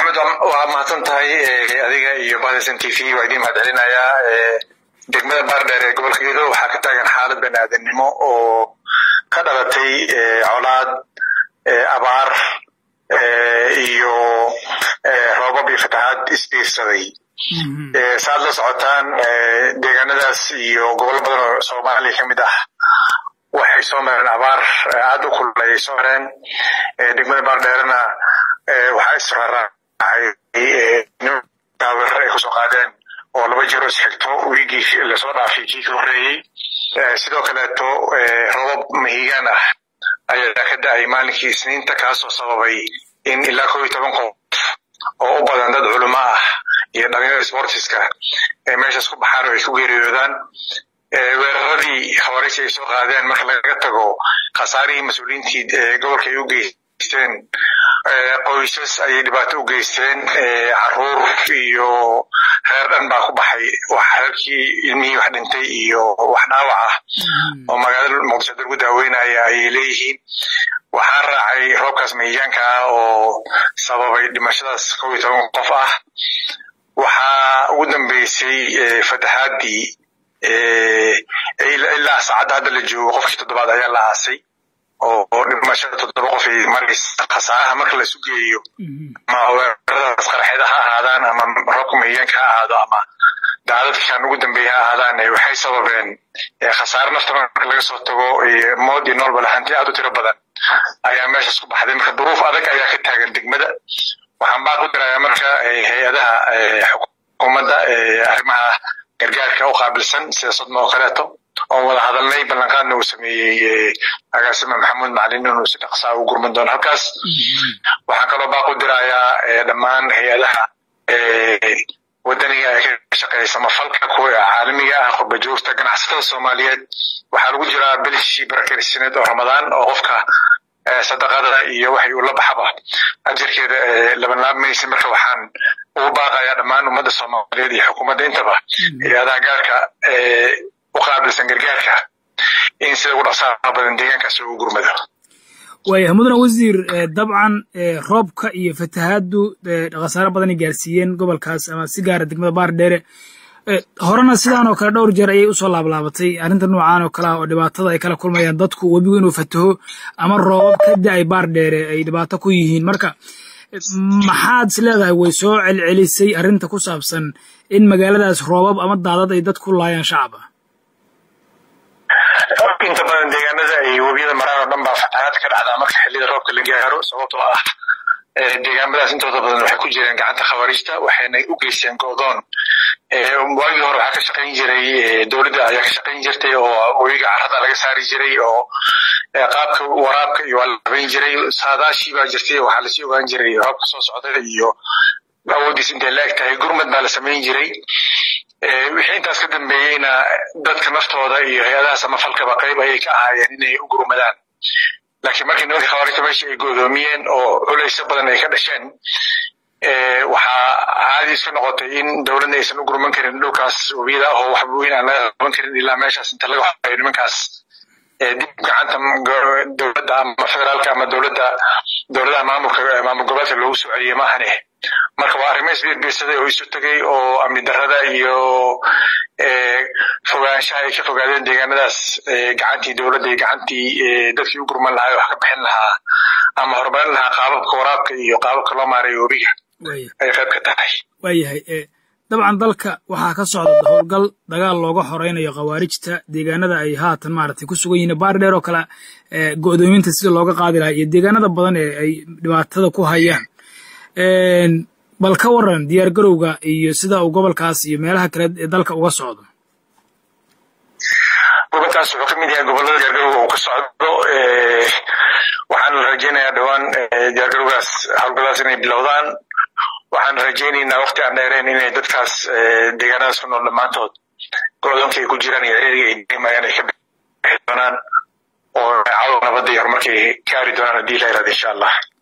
maxamed waa mahadsan tahay adiga iyo bahdasan t v waa idiin mahad celinayaa degmada baardheer ee gobolka gedo waxaa ka taagan xaalad bani aadamnimo oo ka dhalatay colaad abaar iyo roobab iyo fatahaad isbiirsaday saaad la socotaan deegaanadaas iyo gobolo badan oo soomaaliya ka mid ah waxay soo mareen abaar aad u kulay ay soo mareen degmada baardheerna waxaa israaraacay taaweerar ay kusoo qaadeen oo laba jiro isxigto wiigii lasoo dhaafay kii ka horreeyey sidoo kaleeto robab mahigaan ah ayaa ka da-ay maalinkii isniinta kaasoo sababay in ilaa kow iyo toban qof oo u badan dad culimo ah iyo dhalinyarada sportiska ay meeshaas ku baxaan oo ay ku geeriyoodaan weeraradii habareysi ay soo qaadeen marka laga tago khasaarihii mas-uuliyiintii gobolka ay u geysteen qoysas ayay dhibaato u geysteen caruur iyo reer dhan baa ku baxay wax reerkii ilmihii wax dhintay iyo wax dhaawac ah oo magaalada muqdisho lagu daaweynaya ayay leeyihiin waxaa raacay roobkaas mahiyaanka ah oo sababay dhimashadaas kow iyo toban qof ah waxaa ugu dambeysay fatahaadii ilaa saacadda hadda la joogo qofkii toddobaad ayaa la aasay oo dhimashada toddoba qof ay maraysa khasaaraha marka laisu geeyo ama weeraradaas qarxeed ha ahaadaan ama roobka mahiyaanka ha ahaado ama daadadkan ugu dambeeya ha ahaadaan waxay sababeen khasaare nafta marka laga soo tago mood iyo noolba lahanti aad u tiro badan ayaa meeshaas ku baxday marka duruuf adag ayaa ka taagan degmada waxaan baaq u dirayaa marka hay-adaha xukuumadda arrimaha gargaarka u qaabilsan sida sodma oo kaleeto oon wada hadalnay ballanqaadna uu sameeyey agaasime maxamuud macalin inuu si dhaqsaa u gurman doono halkaas waxaan kaloo baaq u dirayaa dhammaan hay-adaha wadaniga ee ka shaqeeya samafalka kuwa caalamiga ah qurba joogta ganacsatada soomaaliyeed waxaa lagu jiraa bilishii barakersineed oo ramadaan oo qofka sadaqada iyo waxay ula baxaba ajarkeeda labanlaabmaysa marka waxaan ugu baaqayaa dhammaan ummadda soomaaliyeed iyo xukuumadda intaba hay-adaha gaarka u qaabilsan gargaarka in sida ugu dhaqsaha badan deegaankaas ugu gurmado waaya mudane wasiir dabcan roobka iyo fatahaaddu khasaare badanay gaarsiiyeen gobolkaas ama si gaara degmada baardheere horena sidaan oo kale dhowr jeer ayay usoo laablaabatay arrinta noocaan oo kale ah oo dhibaatada ay kala kulmayaan dadku webigu inuu fataho ama roobab ka da-ay baardheere ay dhibaato ku yihiin marka maxaad is leedahay way soo celcelisay arrinta ku saabsan in magaaladaas roobab ama daadad ay dad ku laayaan shacaba inta badan deegaanada ay webiyada maraan oo dhan baa fatahaad ka dhacdaa marka xilliyada roobka la gaaro sababtoo ah deegaamadaas intooda badan waxay ku jireen gacanta khawaariijta waxayna u geysteen go'doon waagii hore waxaa ka shaqayn jiray dowladda ayaa ka shaqayn jirtay oo webiga carrada laga saari jiray oo qaabka waraabka iyo waa la habayn jiray saadaashii baa jirtay waxaa lasii ogaan jiray roobka soo socda iyo awooddiis intay la eg tahay gurmad baa la samayn jiray wixii intaas ka dambeeyeyna dadka naftooda iyo hay-adaha samafalkaba qayb ayay ka ahaayeen inay u gurmadaan laakiin markii nimanka khawaarijta meesha ay go'doomiyeen oo culaysyo badan ay ka dhasheen waxaa caadi iska noqotay in dowladna aysan u gurman karin dhulkaas webiyada oo waxba weyn aan laga qaban karin ilaa meeshaas inta laga horeeyo nimankaas dib gacanta dowladda ama federaalka ama dowladda dowladaha maamulka maamul goboleedka loogu soo celiyey maahane marka waa arrimo isbiirbiirsaday oo isu tegay oo amni darrada iyo fogaanshaha ay ka fogaadeen deegaanadaas gacantii dowladda iyo gacantii dadkii u gurman lahaa wax ka bixin lahaa ama horumarin lahaa qaababka waraabka iyo qaababka loo maarayo webiga ay qayb ka tahay waayahay dabcan dalka waxaa ka socda howlgal dagaal looga horeynayo khawaarijta deegaanada ay haatan maaragtay ku sugan yihiin baardheer oo kale go'doominta sida looga qaadi lahaa iyo deegaanada badan ee ay dhibaatada ku hayaan bal ka waran diyaar garowga iyo sida uu gobolkaas iyo meelaha kale ee dalka uga socdo gobolkaas wuxuu ka mid yahay gobollada diyaargarowga uu ka socdo waxaana la rajeynayaa dhowaan diyaargarowgaas howlgalladaas inay bilowdaan waxaan rajeynaynaa waqti aan dheereen inay dadkaas deegaanadaas ku nool dhammaantood go'doonka ay ku jiraan iyo ciriga ay deemayaan ay ka bixi doonaan oo cadow nabadda iyo horumarka ay gaari doonaan haddii la yirahdo insha allah